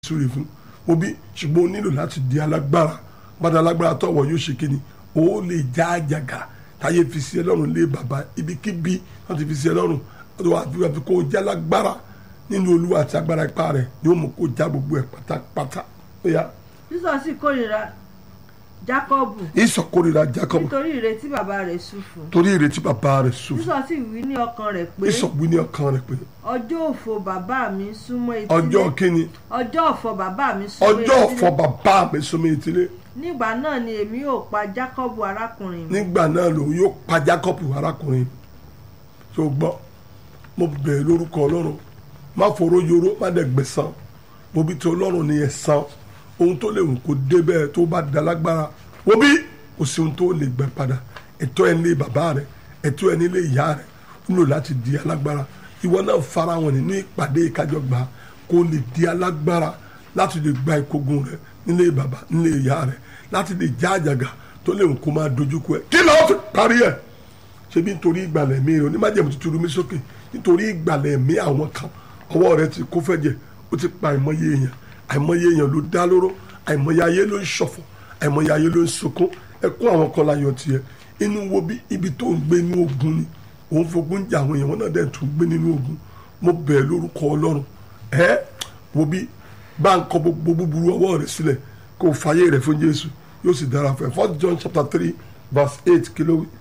súre fún obi ṣùgbọ́n o nílò láti di alágbára bàtà alágbára tọ̀wọ̀ yóò ṣe kíni o lè já àjàgà táyé fi sí ẹ lọ́rùn lé bàbá ibikíbi wọ́n ti fi sí ẹ lọ́rùn wọ́n ti wá fi wá fi kó o já lágbára nínú olúwa àti agbára ipá rẹ̀ yóò mú kó o já gbogbo ẹ̀ pátápátá bóyá sísọ sì kórìíra jákọ́bù ìsọkórira Jacob nítorí ìrètí bàbá rẹ̀ sú fún torí ìrètí bàbá rẹ̀ sùn sísọ sì wí ní ọkàn rẹ̀ pé ìsọ̀gbìn ní ọkàn rẹ̀ pé ọjọ́ òfò bàbá mi súnmọ́ etílé ọjọ́ kíni ọjọ́ ọ̀fọ̀ bàbá mi súnmọ́ ọjọ́ etílé ọ̀fọ̀ bàbá mi súnmọ́ etílé nígbà náà ni èmi yóò pa jákọ́bù arákùnrin mi nígbà náà lòun yóò pa Jacob arákùnrin tó gbọ́ mo bẹ̀rẹ̀ lórúkọ ọlọ́run má foró yoró má dẹ̀ gbẹ̀san mo bí tí ọlọ́run ní ẹ̀san ohun tó lè wù kó dé bẹ́ẹ̀ tó bá da lágbára wo bí kò sí ohun tó lè gbẹ padà ẹ̀tọ́ ẹ̀ nílé bàbá rẹ̀ ẹ̀tọ́ ẹ̀ nílé ìyá rẹ̀ ó nílò láti di alágbára ìwọ náà fara wọn nínú ìpàdé ìkájọgbà kó lè di alágbára láti lè gba ìkógun rẹ̀ nílé bàbá nílé ìyá rẹ̀ láti lè já àjàgà tó lè wù kó máa dojúkọ ẹ̀ kí lọ́ọ́ fi parí ẹ̀ ṣebí nítorí ìgbàlẹ̀ mi rẹ̀ onímájẹ̀mú ti turu mi sókè nítorí ìgbàlẹ̀ mi àwọn kan ọwọ́ rẹ̀ ti kó fẹ́jẹ̀ ó ti pa àìmọye èèyàn àìmọye èèyàn ló dá lóró àìmọye ayé ló ń ṣọ̀fọ̀ àìmọye ayé ló ń sunkún ẹkún àwọn kan láyọ̀ tiẹ̀ inú wo bí ibi tó ń gbé inú ogun ni òun fogun jà àwọn èèyàn wọn náà dẹ̀ tún gbé nínú ogun mo bẹ̀ lórúkọ ọlọ́run ẹ wo bí bá ń kọ gbogbo búburú ọwọ́ rẹ̀ sílẹ̀ kó o fàyè rẹ̀ fún Jésù yóò sì dára fún ẹ First John chapter three verse eight kí ló wí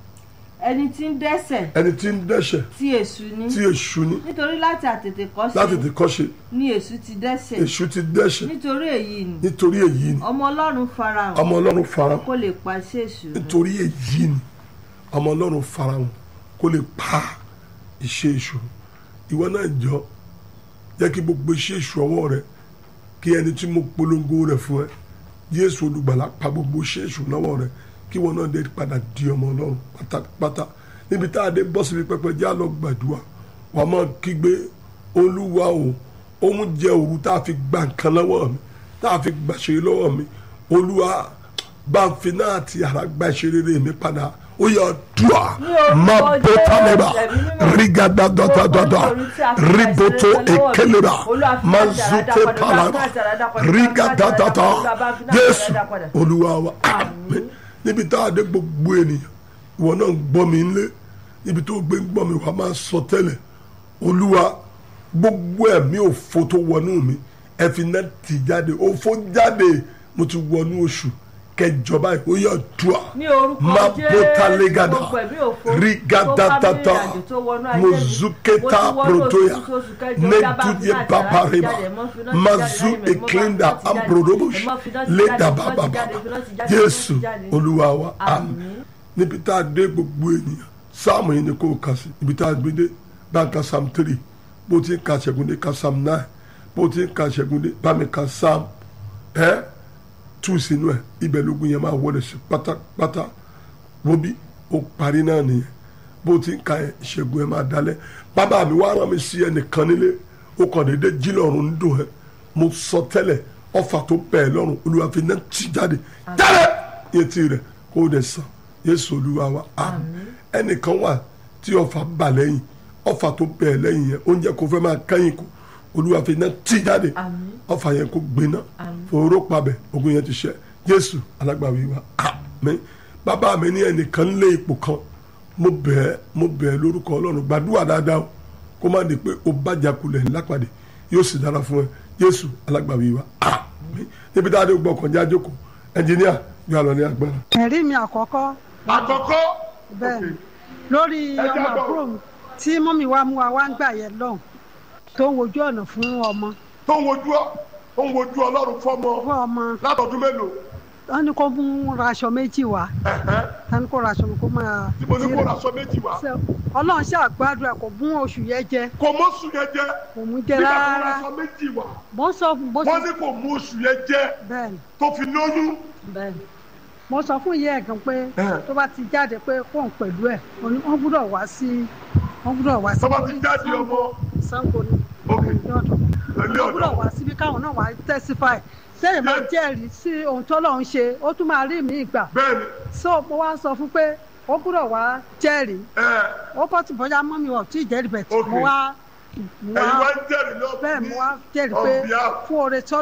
ẹni tí ń dẹ́ṣẹ̀ ẹni tí ń dẹ́ṣẹ̀ tí èṣù ní tí èṣù ní nítorí láti àtètè kọ́ṣe láti ti kọ́ṣe ni èṣù ti dẹ́ṣẹ̀ èṣù ti dẹ́ṣẹ̀ nítorí èyí ni nítorí èyí ni ọmọ ọlọ́run farahàn ọmọ ọlọ́run farahàn kó lè pàṣẹ èṣù run. nítorí èyí ni ọmọ ọlọ́run farahàn kó lè pa iṣẹ́ èṣù ìwọ náà jọ jẹ́ kí gbogbo iṣẹ́ èṣù ọwọ́ rẹ kí ẹni tí mo polongo rẹ̀ fún ẹ Jésù olùgbàlà pa gbogbo iṣẹ́ èṣù lọ́wọ́ rẹ kí wọn náà dé padà di ọmọ ọlọ́run pátápátá níbi tá a dé bọ́ síbi pẹpẹ jẹ́ àlọ́ gbàdúrà wàá máa kígbe olúwa o òun jẹ òru tá a fi gba nǹkan lọ́wọ́ mi tá a fi gbàṣẹ lọ́wọ́ mi olúwa bá ń fi náà ti ara gba ìṣeré mi padà ó yà dùà má bó tálẹ́bà rígàdá dọ́dọ́dọ́dọ́ ríbótó èkélébà má zùté pàlàbà rígàdá dọ́dọ́ jésù olúwa wa àmín níbi tá a dé gbogbo ènìyàn ìwọ náà ń gbọ́ mi nílé níbi tó gbé ń gbọ́ mi wàá máa sọ tẹ́lẹ̀ olúwa gbogbo ẹ̀mí òfo tó wọnú mi ẹ fi náà tì jáde òfo jáde mo ti wọnú oṣù kẹjọ báyìí ó yà dùà ní orúkọ má Jésù bóta légàdà gbogbo ẹ̀mí òfo rígàdàtàtà tó bá mi rìnrìn àjò tó wọnú ayé mi, mozuketa mo ti wọnú protoya oṣù oṣù kẹjọ, ó yá bá fi neduye náà ti babareba jáde, mo fi náà ti mazu jáde láyé mi, mo bá eklinda fi náà ti jáde, ambrodobosh mo fi náà ti jáde, leda mo fi náà ti bababa jáde, mo fi náà ti jáde, mo fi náà jésù ti jáde. olúwa wa àmín Àmín. níbi tá a dé gbogbo ènìyàn sáàmù yìí ni kò kà sí ibi tá a gbé dé bá a ka psalm three bó ti ń ka ṣẹ́gun dé ka psalm nine bó ti ń ka ṣẹ́gun dé bá mi ka psalm ẹ́ tú sínú ẹ̀ ibẹ̀ lógun yẹn máa wọlé sí pátápátá wo bí ó parí náà nìyẹn bó ti ń ka ẹ̀ ṣẹ́gun ẹ̀ máa dalẹ̀ bàbá mi wá rán mi sí ẹnìkan nílé ó kàn déédé jí lọ́rùn ń dùn ẹ́ mo sọ tẹ́lẹ̀ ọfà tó bẹ̀ ẹ́ lọ́rùn olúwa fi náà tì jáde jáde yẹn ti rẹ̀ kó o dẹ̀ sàn yéésù olúwa wa àmín ẹnìkan wà tí ọfà bà lẹ́yìn ọfà tó bẹ̀ ẹ́ lẹ́yìn yẹn oúnjẹ kò fẹ́ máa kẹ́yìn kù olúwa fi náà tì jáde Àmín. ọfà yẹn kó gbiná fòró pabẹ ogun yẹn ti ṣẹ jésù alágbàwí wa àmín bàbá mi ní ẹnìkan lé ipò kan mo bẹ̀ ẹ́ mo bẹ̀ ẹ́ lórúkọ ọlọ́run gbàdúrà dáadáa o kó má di pé o bàjá kulẹ̀ lápàdé yóò sì dára fún ẹ jésù alágbàwí wa àmín níbi tá a dé gbọ́ ọkàn já jókòó ẹnjìníà yóò àlọ́ ní agbára. ẹ̀rí mi àkọ́kọ́ àkọ́kọ́ bẹ́ẹ̀ ni lórí Ẹ ọmọ jábọ̀. àbúrò mi tí mọ́mí wa mú wa wá ń gbà yẹn lọ́hùn tó ń wojú ọ̀nà fún ọmọ tó ń wojú ọ ó ń wojú ọlọ́run fọ́mọ fún ọmọ látọdún mélòó wọn ní kó mú raṣọ méjì wá wọn ní kó raṣọ kó máa tí mo ní kó raṣọ méjì wá Ṣé ọlọ́run ṣe àgbàdúrà kò mú oṣù yẹn jẹ kò mọ́ oṣù yẹn jẹ́ kò mú jẹ nígbà tó rárá raṣọ méjì wá mo ń sọ fún bó wọ́n ṣe ní kò mú oṣù yẹn jẹ́ bẹ́ẹ̀ ni tó fi lóyún. bẹ́ẹ̀ ni mo sọ fún ìyá ẹ̀ gan pé Ẹ̀. tó bá ti jáde pé kóun pẹ̀lú ẹ̀ wọ́n ní wọ́n gbúdọ̀ wá sí wọ́n gbúdọ̀ wá sí tó bá ti jáde ọmọ Ṣàngó ni Ok. ní ọ̀dọ̀ ilé wọ́n gbúdọ̀ ọ̀dọ́ wá síbi káwọn náà wá testify sẹ́yìn máa jẹ́rìí sí ohun tó lọ́n ṣe ó tún máa rí mi gbà bẹ́ẹ̀ ni so mo wá sọ fún pé ó gbúdọ̀ wá jẹ́rìí ẹ ó bọ́ tí bọ́jà mọ́ mi ọ̀ tí ì jẹ́rìí bẹ̀ tí Ok. mo wá mo ẹ̀yin wá wá ń jẹ́rìí lọ bẹ́ẹ̀ mo wá jẹ́rìí on pé behalf fún oore tí